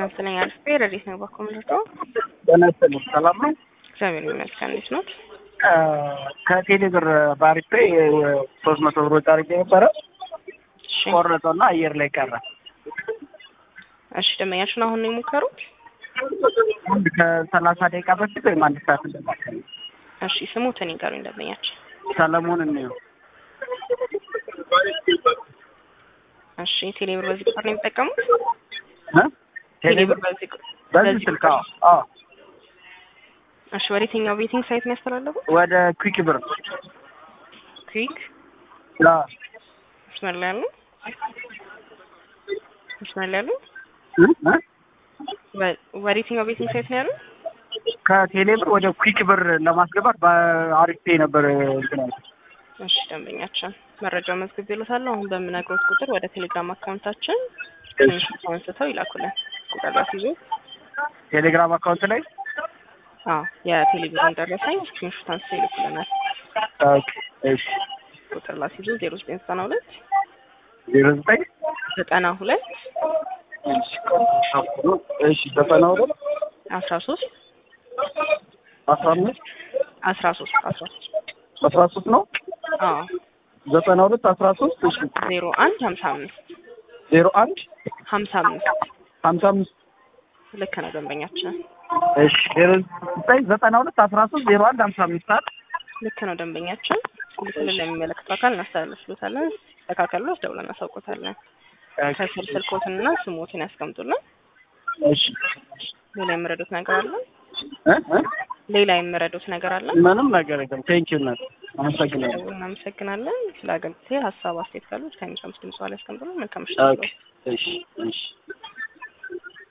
ጤና ይስጥልኝ አልፌ ረዲት ነው ባኮ ምልቶ ጤና ይስጥልኝ ሰላም ነው? እግዚአብሔር ይመስገን። እንዴት ኖት? ከቴሌ ብር ባሪፔ ሶስት መቶ ብር ወጪ አድርጌ ነበረ እሺ ቆረጠና አየር ላይ ቀረ። እሺ ደንበኛችን አሁን ነው የሞከሩት? አንድ ከሰላሳ ደቂቃ በፊት ወይም አንድ ሰዓት እንደማከል እሺ ስሙትን ይንገሩኝ ደንበኛችን። ሰለሞን እንየው እሺ ቴሌብር በዚህ ቁጥር ነው የሚጠቀሙት? እ? ቴሌ ቴሌብር ብር በዚህ ቁ- በዚህ በዚህ ስልክ ቁጥር አዎ አዎ እሺ ወደ የትኛው ቤቲንግ ሳይት ነው ያስተላለፉት? ወደ ኩዊክ ብር ኩዊክ አዎ መስመር ላይ ያሉ መስመር ላይ ያሉ እ? እ? ወ- ወደ የትኛው ቤቲንግ ሳይት ነው ያሉ? ከቴሌ ብር ወደ ኩዊክ ብር ለማስገባት በአሪፌ ነበር እንትን ያልኩት። እሺ ደንበኛችን መረጃው መዝግብ ይሉታለሁ። አሁን በምነግሮት ቁጥር ወደ ቴሌግራም አካውንታችን ትንሽ አንስተው ይላኩልን። ቁጥር ላስይዞ ቴሌግራም አካውንት ላይ አዎ የቴሌቪዥን ደረሰኝ ስክሪንሾት አንስተው ይልኩልናል። ኦኬ እሺ ቁጥር ላስይዞ ዜሮ ዘጠኝ ዘጠና ሁለት ዜሮ ዘጠኝ ዘጠና ሁለት እሺ እሺ ዘጠና ሁለት አስራ ሶስት አስራ አምስት አስራ ሶስት አስራ ሶስት አስራ ሶስት ነው አዎ ዘጠና ሁለት አስራ ሶስት እሺ ዜሮ አንድ ሀምሳ አምስት ዜሮ አንድ ሀምሳ አምስት ሀምሳ አምስት ልክ ነው ደንበኛችን እሺ ዜሮ ዘጠኝ ዘጠና ሁለት አስራ ሶስት ዜሮ አንድ ሀምሳ አምስት ሰዓት ልክ ነው ደንበኛችን ስልክልን ለሚመለከተው አካል እናስተላልፍሎታለን ተካከሉ ደውለን እናሳውቆታለን ከስር ስልኮትንና ስሞትን ያስቀምጡልን እሺ ሌላ የምረዱት ነገር አለ እ እ ሌላ የምረዱት ነገር አለ ምንም ነገር የለም ቴንኪው እናት አመሰግናለሁ እናመሰግናለን ስለ አገልግሎት ሀሳብ አስተያየት ካሉት ከሚሰሙት ድምጽ ላይ ያስቀምጡልን መልካም ምሽት ኦኬ እሺ እሺ